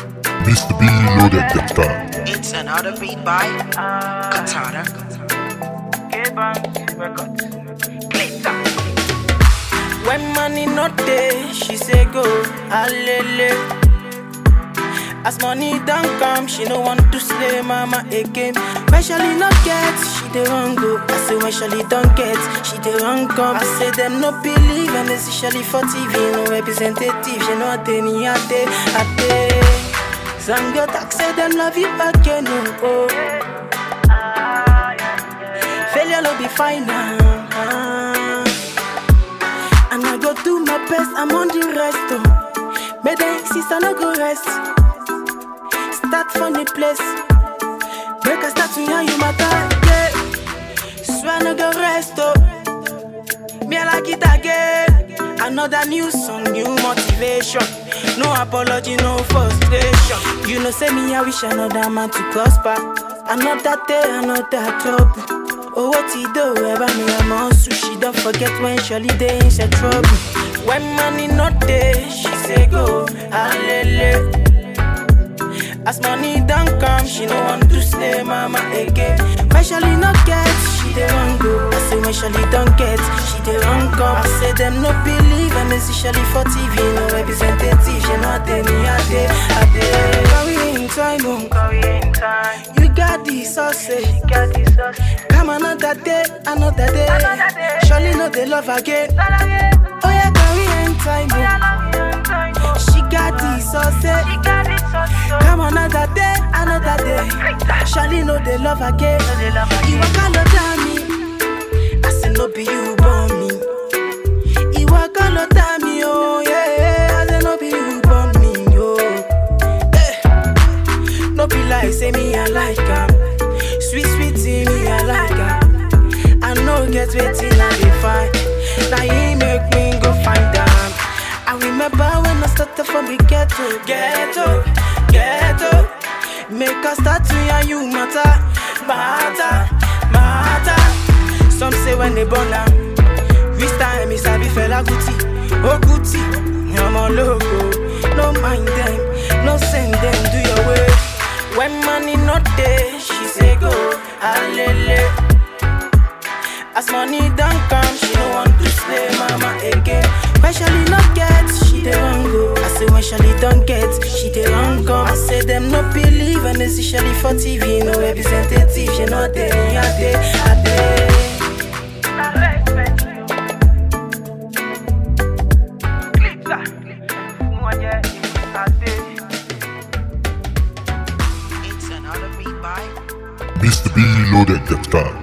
Mr. B loaded the style. It's another beat by Katana. When money not there, she say go alele. As money don't come, she no want to slay mama again. When Shelly not get, she dey run go. I say when Shelly don't get, she dey run come. I say them no believe and they see Shelly for TV, no representative. She know they ni ate ate. Some girl talk say them love you again, oh. oh. Failure no be final. And I go do my best, I'm on the rest. Oh. May they insist I no go rest. Start from the place. Make I start to hear you matter. Yeah. Swear no go rest. Oh. Me I like it again. Another new song, new motivation. No apology, no frustration. You know, say me, I wish another man to prosper. Another day, another trouble. Oh, what he do? Ever me, I'm on sushi. Don't forget when Shirley day in she trouble. When money not there, she say go, alele. As money don't come, she no want to slay mama again. When Shirley not get, she dey run go. I say when Shirley don't get, she dey run come. I say them no believe, and they see Shirley for TV, no representative. She know they me a day, a day. Carry in time, oh. You got the sausage. Come another day, another day. Surely no they love again. Oh yeah, carry in time, oh. She got the sausage. Come another day, another day. Surely no they love again. You walk all over me. I say no be you born me. You walk all over me, oh yeah. I say no be you born me, oh. Eh. No be like say me I like her. Sweet sweet tea me I like her. I know get waiting I dey find. Now he make me go find them. I remember when I started from the ghetto, ghetto, ghetto. Make us start to hear you matter, matter, matter. Some say when they born am, this time is a fella Gucci, oh Gucci. I'm a logo, no mind them, no send them, do your way. When money not there, she say go, alele. As money don't come, she no want to slay mama again. When Shelly not get, she dey run go. I say when Shelly don't get, she dey run come. I say them no believe and they see Shelly for TV, no representative. She know they a day, a day. It's another beat by Mr. B loaded the style.